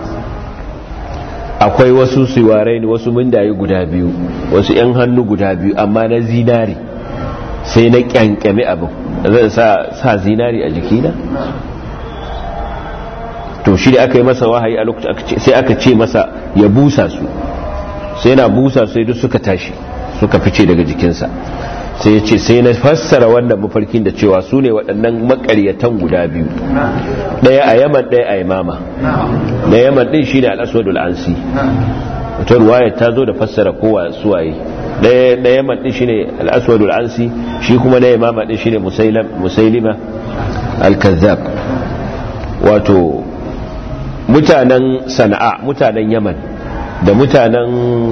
akwai wasu siwarai ne wasu mundaye guda biyu wasu 'yan hannu guda biyu amma na zinari sai na kyankyami abin zan sa zinari a jikina to shi da aka yi masa wahayi a lokacin sai aka ce masa ya busa su sai yana busa sai duk suka tashi suka fice daga jikinsa sai ya ce sai na fassara wannan mafarkin da cewa su ne waɗannan makaryatan guda biyu ɗaya a yaman ɗaya a yamama na yaman ɗin shi ne al'aswadul ansi wata ruwaya ta zo da fassara kowa suwaye ɗaya yaman ɗin shi ne al'aswadul ansi shi kuma na yamama ɗin shi ne musailima al-kazzab wato mutanen sana'a mutanen yaman da mutanen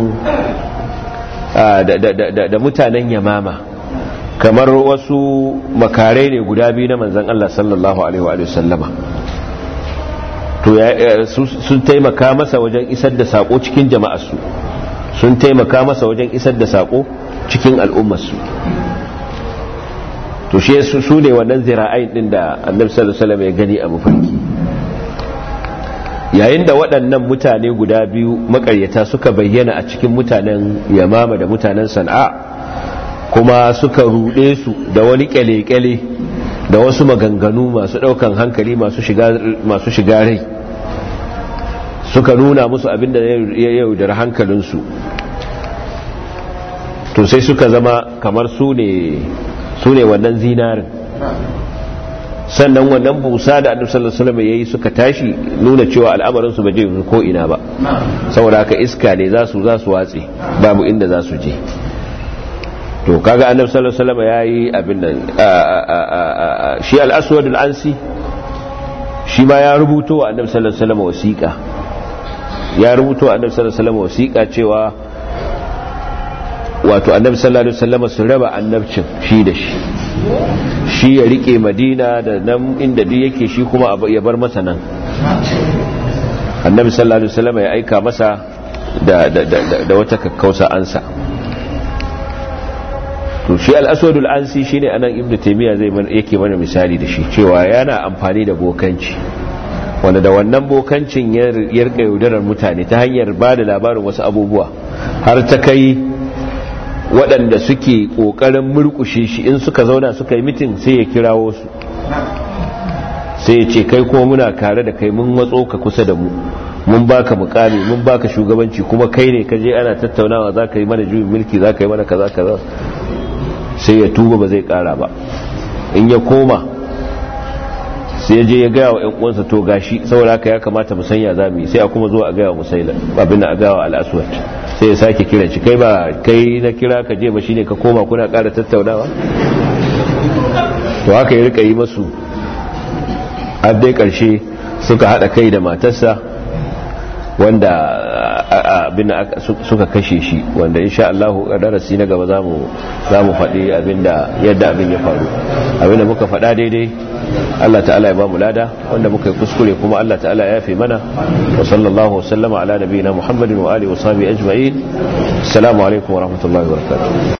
da mutanen yamama kamar wasu makarai ne guda biyu na manzan Allah sallallahu alaihi wa sallama to sun taimaka masa wajen isar da sako cikin jama'arsu sun taimaka masa wajen isar da sako cikin al'ummarsu to shi su ne wannan zira'ain din da annabi sallallahu alaihi wasallam ya gani a mafarki yayin da waɗannan mutane guda biyu makaryata suka bayyana a cikin mutanen yamama da mutanen sana'a kuma suka ruɗe su da wani kyale-kyale da wasu maganganu masu ɗaukan hankali masu shiga rai suka nuna musu abinda ya yaudar hankalinsu to sai suka zama kamar su ne wannan zinarin sannan wannan busa da annabi sallallahu alaihi wasallam yayi suka tashi nuna cewa al'amarin su ba je ko ina ba saboda haka iska ne za su za su watse babu inda za su je to kaga annabi sallallahu alaihi wasallam yayi abin nan shi al-aswad al-ansi shi ma ya rubuto wa annabi sallallahu alaihi wasallam wasiqa ya rubuto wa annabi sallallahu alaihi wasallam wasiqa cewa wato annabi sallallahu alaihi wasallam su raba annabcin shi da shi shi ya rike madina da nan inda duk yake shi kuma ya bar masa nan annabi sallallahu alaihi wasallam ya aika masa da da da da wata kakkausa ansa to shi al-aswad al-ansi shine anan ibnu taymiya zai yake mana misali da shi cewa yana amfani da bokanci wanda da wannan bokancin ya rika yaudarar mutane ta hanyar ba da labarin wasu abubuwa har ta kai waɗanda suke ƙoƙarin murƙushe shi in suka zauna suka yi mitin sai ya kirawo su sai ya ce kai kuma muna kare da kai mun matso ka kusa da mu mun baka mukami mun baka shugabanci kuma kai ne ka je ana tattaunawa za ka yi mana juyin mulki za ka yi mana kaza kaza sai ya tuba ba zai kara ba in ya koma sai ya je ya gaya wa ‘yan uwansa to gashi saboda haka ya kamata mu sanya za mu yi sai a kuma zuwa a gaya wa musaila abin da a gaya wa al'aswat sai ya sake kiran shi kai ba kai na kira ka je ba shine ka koma kuna ƙara tattaunawa to haka ya rika yi masu har dai ƙarshe suka haɗa kai da matarsa wanda abin da suka kashe shi wanda insha Allah a darasi na gaba zamu zamu faɗi abinda yadda abin ya faru abinda muka faɗa daidai Allah ta'ala ya ba mu lada wanda muka yi kuskure kuma Allah ta'ala ya yafe mana wa sallallahu wasallama ala nabiyina Muhammadin wa alihi wa sahbihi ajma'in assalamu alaikum wa rahmatullahi wa barakatuh